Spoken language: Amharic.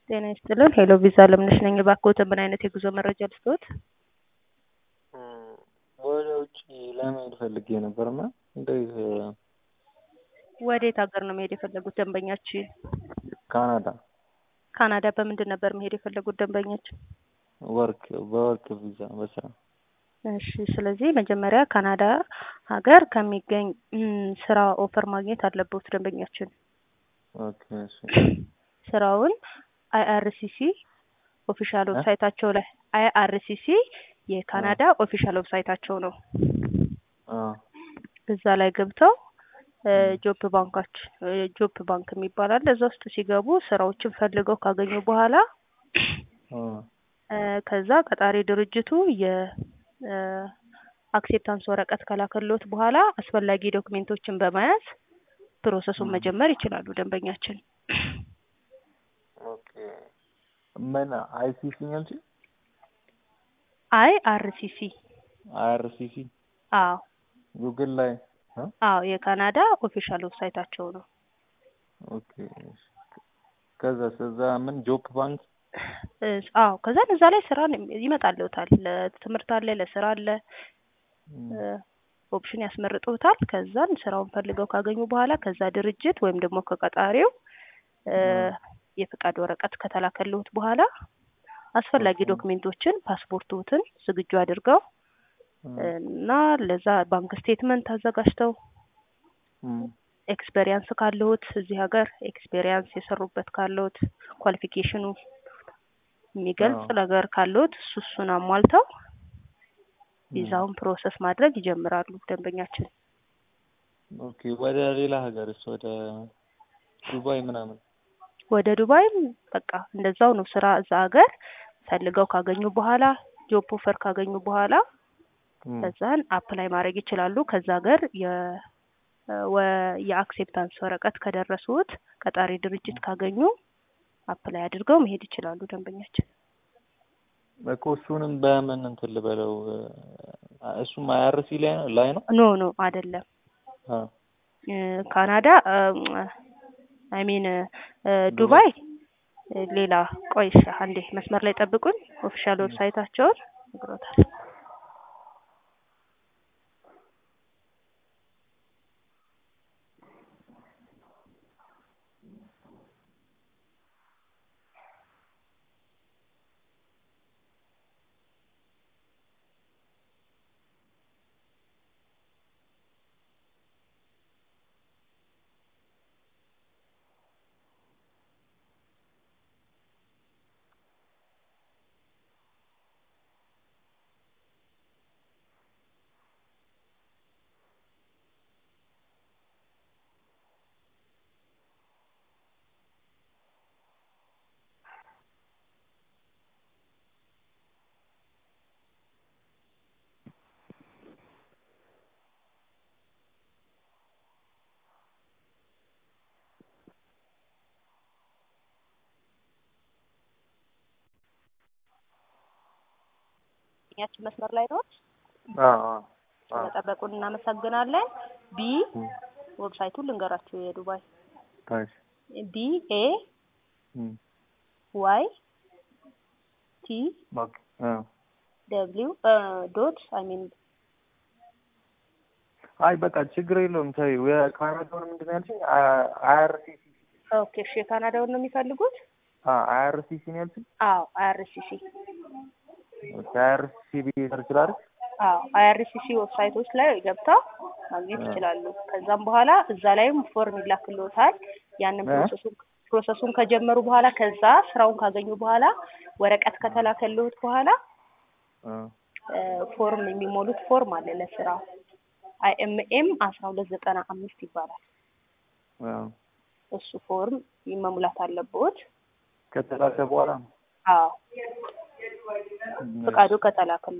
ጤና ይስጥልን። ሄሎ ቪዛ ለምነሽ ነኝ። እባክዎትን ምን አይነት የጉዞ መረጃ ልስጥዎት? ወደ ውጭ ለመሄድ ፈልጌ ነበርና እንዴት ወዴት ሀገር ነው መሄድ የፈለጉት ደንበኛችን? ካናዳ ካናዳ በምንድን ነበር መሄድ የፈለጉት ደንበኛችን? ወርክ በወርክ ቪዛ በስራ እሺ ስለዚህ መጀመሪያ ካናዳ ሀገር ከሚገኝ ስራ ኦፈር ማግኘት አለበት ደንበኛችን። ኦኬ እሺ ስራውን አይአርሲሲ ኦፊሻል ዌብሳይታቸው ላይ አይአርሲሲ የካናዳ ኦፊሻል ዌብሳይታቸው ነው። አ እዛ ላይ ገብተው ጆብ ባንካች ጆብ ባንክ የሚባል አለ። እዛ ውስጥ ሲገቡ ስራዎችን ፈልገው ካገኙ በኋላ አ ከዛ ቀጣሪ ድርጅቱ የ አክሴፕታንስ ወረቀት ከላከሎት በኋላ አስፈላጊ ዶክሜንቶችን በመያዝ ፕሮሰሱን መጀመር ይችላሉ ደንበኛችን። ኦኬ ምን አይሲሲ ነው እንጂ አይ አርሲሲ አይአርሲሲ አዎ ጉግል ላይ አ አዎ የካናዳ ኦፊሻል ዌብሳይታቸው ነው። ኦኬ እሺ ከዛ እዛ ምን ጆብ ባንክ እስ- አዎ ከዛን እዛ ላይ ስራ ይመጣልዎታል። ለትምህርት አለ፣ ለስራ አለ፣ ኦፕሽን ያስመርጡታል። ከዛን ስራውን ፈልገው ካገኙ በኋላ ከዛ ድርጅት ወይም ደግሞ ከቀጣሪው የፍቃድ ወረቀት ከተላከልዎት በኋላ አስፈላጊ ዶክሜንቶችን ፓስፖርቶትን ዝግጁ አድርገው እና ለዛ ባንክ ስቴትመንት አዘጋጅተው ኤክስፔሪያንስ ካለዎት እዚህ ሀገር ኤክስፔሪያንስ የሰሩበት ካለዎት ኳሊፊኬሽኑ የሚገልጽ ነገር ካለዎት እሱ እሱን አሟልተው ቪዛውን ፕሮሰስ ማድረግ ይጀምራሉ ደንበኛችን። ኦኬ ወደ ሌላ ሀገርስ ወደ ዱባይ ምናምን ወደ ዱባይም በቃ እንደዛው ነው። ስራ እዛ ሀገር ፈልገው ካገኙ በኋላ ጆብ ኦፈር ካገኙ በኋላ ከዛን አፕላይ ማድረግ ይችላሉ። ከዛ ሀገር የ ወ- የአክሴፕታንስ ወረቀት ከደረሱት ቀጣሪ ድርጅት ካገኙ አፕላይ አድርገው መሄድ ይችላሉ ደንበኛችን። እኮ እሱንም በምን እንትን ልበለው እሱም አይአርሲ ላይ ነው ላይ ነው ኖ ኖ አይደለም። አ ካናዳ አይ ሚን ዱባይ ሌላ። ቆይ እሺ አንዴ መስመር ላይ ጠብቁኝ። ኦፊሻል ዌብሳይታቸውን ነግሮታል። ያችን መስመር ላይ ነው። አ አ ስለጠበቁን እናመሰግናለን። ቢ ዌብሳይቱን ልንገራችሁ የዱባይ ታሽ ቢ ኤ ዋይ ቲ ኦኬ አ ደብሊው ዶት አይ ሚን አይ በቃ ችግር የለውም ተይው። የካናዳውን ምንድን ነው ያልሽኝ? አይአርሲሲ ኦኬ እሺ የካናዳውን ነው የሚፈልጉት? አ አይአርሲሲ ነው ያልሽኝ? አዎ አይአርሲሲ ኦኬ አይአርሲሲ ብዬ ሰርች ላድርግ? አዎ አይአርሲሲ ዌብሳይቶች ላይ ገብተው ማግኘት ይችላሉ። ከዛም በኋላ እዛ ላይም ፎርም ይላክልዎታል። ያንን ፕሮሰሱን ፕሮሰሱን ከጀመሩ በኋላ ከዛ ስራውን ካገኙ በኋላ ወረቀት ከተላከልዎት በኋላ አ ፎርም የሚሞሉት ፎርም አለ ለስራ አይኤምኤም አስራ ሁለት ዘጠና አምስት ይባላል። አ እሱ ፎርም መሙላት አለብዎት። ከተላከ በኋላ አዎ ፍቃዱ ከተላከልዎት